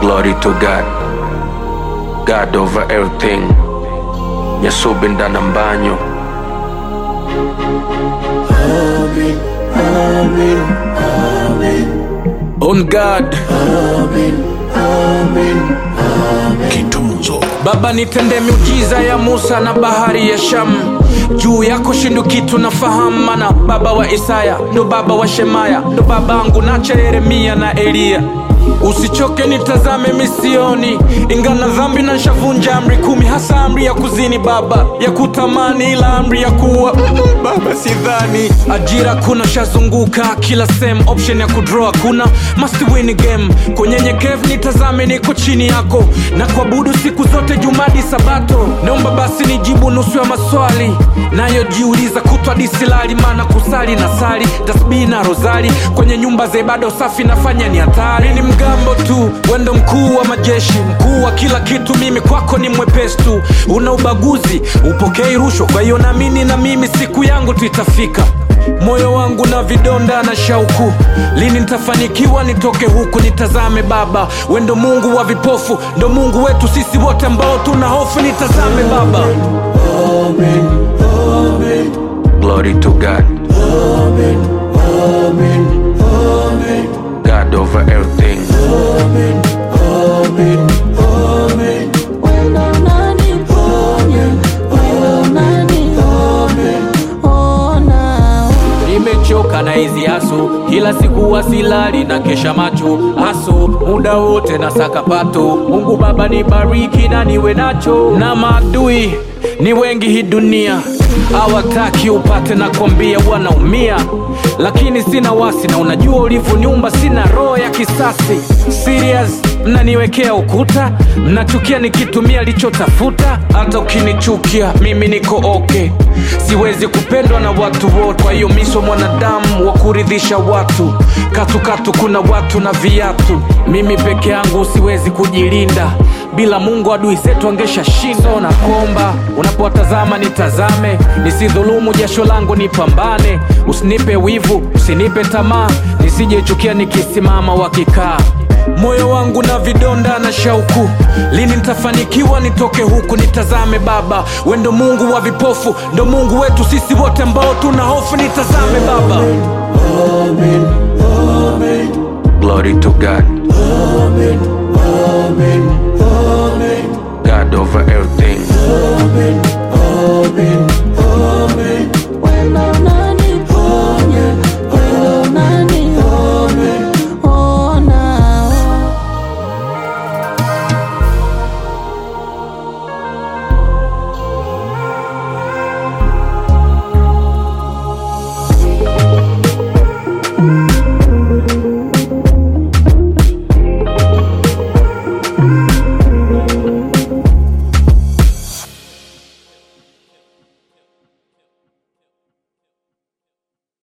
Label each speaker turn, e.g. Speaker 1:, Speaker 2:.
Speaker 1: Glory to God, God over everything. Yasubinda na mbanyo. On God.
Speaker 2: Kitunzo
Speaker 3: Baba nitende miujiza ya Musa na bahari ya Shamu juu yako shindu kitu nafahamu, mana baba wa Isaya ndo baba wa Shemaya ndo babangu nacha Yeremia na Eliya. Usichoke nitazame misioni, ingana dhambi na nshavunja amri kumi, hasa amri ya kuzini baba, ya kutamani, ila amri ya kuwa mm, baba sidhani. Ajira kuna shazunguka kila sem, option ya kudraw kuna must win game. Kunyenyekevu nitazame, niko chini yako na kuabudu siku zote, jumadi sabato. Naomba basi nijibu nusu ya maswali nayojiuliza kutwa disilali, maana kusali na sali tasbihi na rozali kwenye nyumba za ibada, usafi nafanya ni hatari. Ni mgambo tu, wendo mkuu wa majeshi, mkuu wa kila kitu, mimi kwako ni mwepesi tu. Una ubaguzi, upokei rushwa, kwa hiyo naamini na mimi siku yangu tu itafika. Moyo wangu na vidonda na shauku, lini nitafanikiwa nitoke huku? Nitazame Baba, we ndo Mungu wa vipofu, ndo Mungu wetu sisi wote ambao tuna hofu. Nitazame Baba.
Speaker 1: Glory to God. God over everything.
Speaker 4: Wendo unaniponya, wendo unaniona.
Speaker 3: Nimechoka na hizi aso, kila siku wasilali na kesha macho aso, muda wote na sakapato. Mungu Baba nibariki na niwe nacho, na maadui ni wengi hii dunia hawataki upate na kwambia wanaumia, lakini sina wasi na unajua ulivyoniumba, sina roho ya kisasi. Serious, mnaniwekea ukuta, mnachukia nikitumia lichotafuta. Hata ukinichukia mimi niko okay, siwezi kupendwa na watu wote. Kwa hiyo miso mwanadamu wa kuridhisha watu, katukatu kuna watu na viatu. Mimi peke yangu siwezi kujilinda, bila Mungu adui zetu angesha shinda. Na kuomba unapowatazama nitazame, nisidhulumu jasho langu, nipambane. Usinipe wivu, usinipe tamaa, nisijechukia nikisimama wakikaa moyo wangu na vidonda na shauku, lini nitafanikiwa nitoke huku? Nitazame Baba, we ndo Mungu wa vipofu, ndo Mungu wetu sisi wote ambao tuna hofu. Nitazame Baba.
Speaker 1: Glory to God. God over everything.
Speaker 4: Wendo unaniponya,